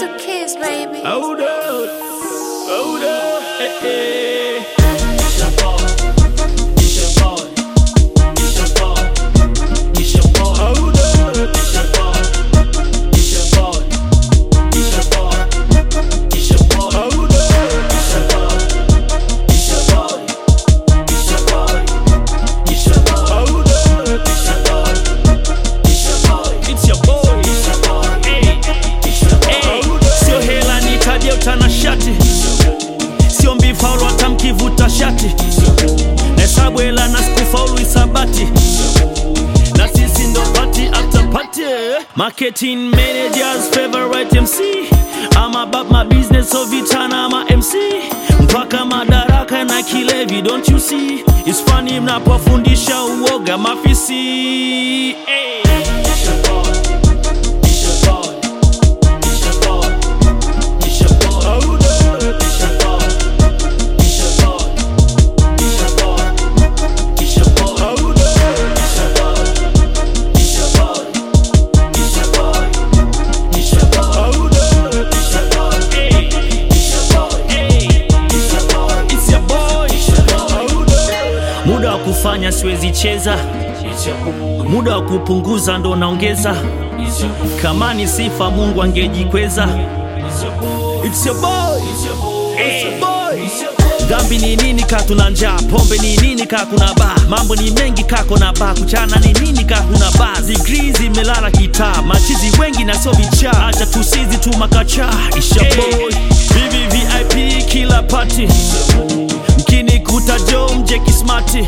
the kids, baby. Hold up, hold up, eh, eh. It's your boy. It's your boy. It's your boy. It's your boy. Hold up, It's your boy. It's your boy. It's your boy. It's your boy. hold up. It's your boy. It's your boy. It's your boy. It's your boy. Hold up, It's your boy. It's your boy. it's your boy. It's your boy. Hey, It's your boy. hey. Sio hela nitaje utanashati, sio mbifaulu hata mkivuta shati, nahesabu hela na sikufaulu isabati, na sisi ndo party after party. Marketing managers favorite MC I'm about my business so vitana ama MC mpaka madaraka na kilevi don't you see It's funny mnapofundisha uoga mafisi hey. It's your boy. It's your boy. It's your boy. It's your boy. Hold up. It's your boy. It's your boy. It's your boy. It's your boy. Hold up. It's your boy. It's your boy. It's your boy. It's your boy. Hold up. It's your boy. Hey. It's your boy. Hey. It's your boy. It's your boy. It's your boy. Hold up. Muda wa kufanya siwezi cheza, It's your boy. muda wa kupunguza ndo naongeza. It's your boy. Kama ni sifa Mungu angejikweza. It's your boy. It's your boy. It's your boy. It's your boy. It's your boy. Dhambi ni nini ka tuna njaa, pombe ni nini ka kuna baa, mambo ni mengi kako na baa, kuchana ni nini ka kuna baa, zigrii zimelala kitaa, machizi wengi na sio vichaa, acha tusizi tu makacha, isha boy, bibi VIP kila party, mkini kuta jo mje kismati,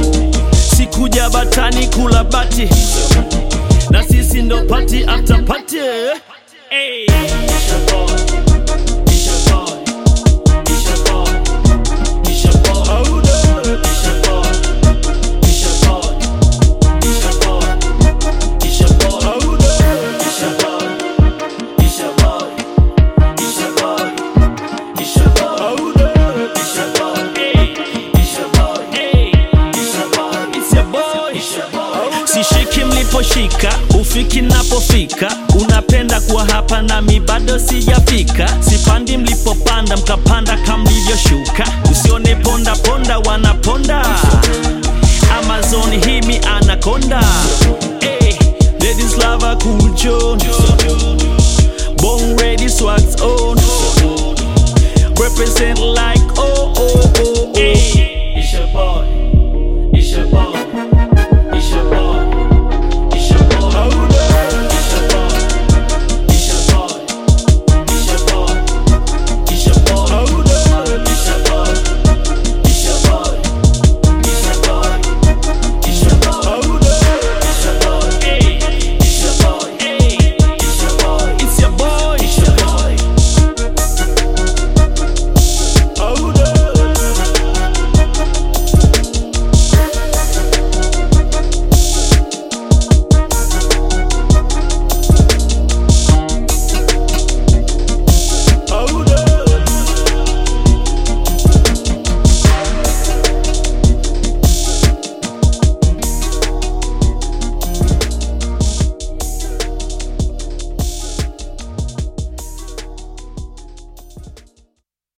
sikuja batani kula bati, na sisi ndo party after party. Hey. It's your boy. It's your boy. It's your boy. It's your boy. Hold up. It's your boy. It's your boy. It's your boy. It's your boy. Hold up. It's your boy. It's your boy. It's your boy. It's your boy. Hold up. It's your boy. Hey. It's your boy. Hey. It's your boy. It's your boy. It's your boy. Sishiki mliposhika, ufiki napofika, unapenda kuwa hapa nami bado sijafika. Sipandi mlipopanda, mkapanda kama mlivyoshuka. Usione ponda ponda, wanaponda